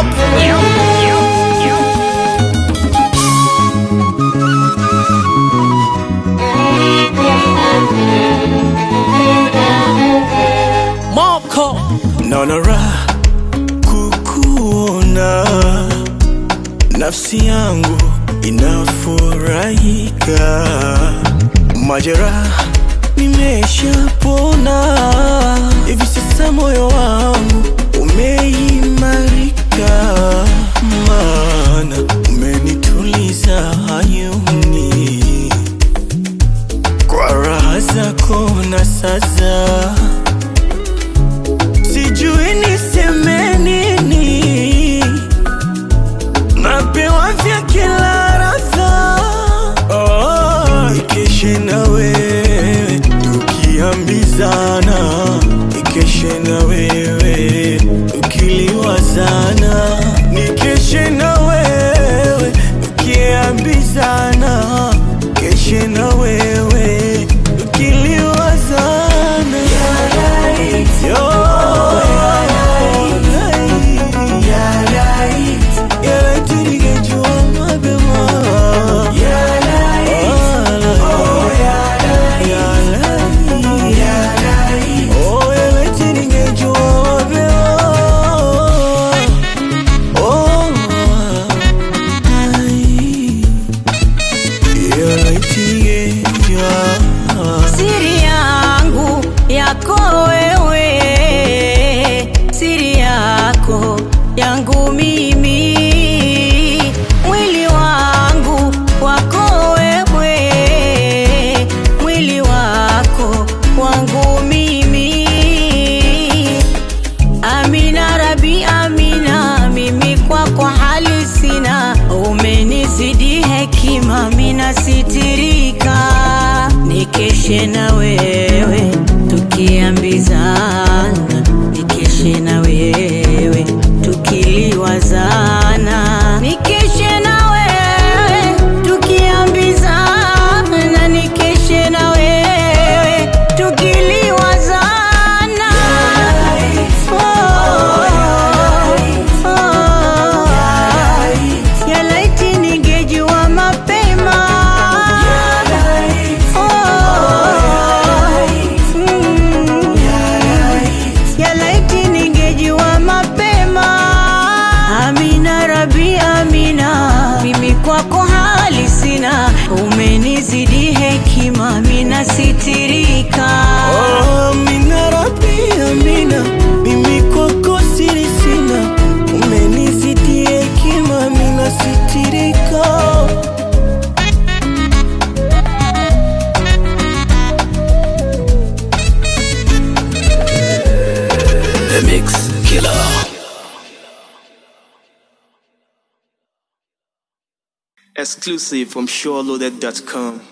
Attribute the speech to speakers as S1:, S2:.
S1: Moko
S2: naona raha kukuona, nafsi yangu inafurahika, majeraha nimeshapona, hivi sasa moyo wangu umeimarika, maana umenituliza hayuni kwa raha zako na sasa sijui niseme nini, napewa vya kila radha. Oh, ikeshe na wewe tukiambizana, ikeshe na wewe tukiliwazana, nikeshe na wewe tukiambizana, keshe na wewe tukiliwazana. Yo, yalaiti ningejua mapema. Yalai. Oh, yalaiti ningejua mapema. Oh, ai. Yalaiti ningejua.
S3: siri yangu yako wewe, siri yako yangu mimi, mwili wangu wako wewe, mwili wako wangu mimi. Amina Rabi, Amina, mimi kwako hali sina, umenizidi hekima, mina sitirika, nikeshe na wewe tukiambizana, nikeshe na wewe tukiliwazana, nikeshe na wewe tukiambizana, nikeshe na wewe tukiliwazana. Ya laiti ningejua mapema. Mm. Ya laiti ningejua mapema. Amina Rabi, Amina, mimi kwako hali sina, umenizidi hekima, mina sitirika.
S2: Oh, Amina Rabbi, Amina, mimi kwako siri sina, umenizidi hekima, mina sitirika.
S1: The Mix Killer
S2: Exclusive from SureLoaded.com.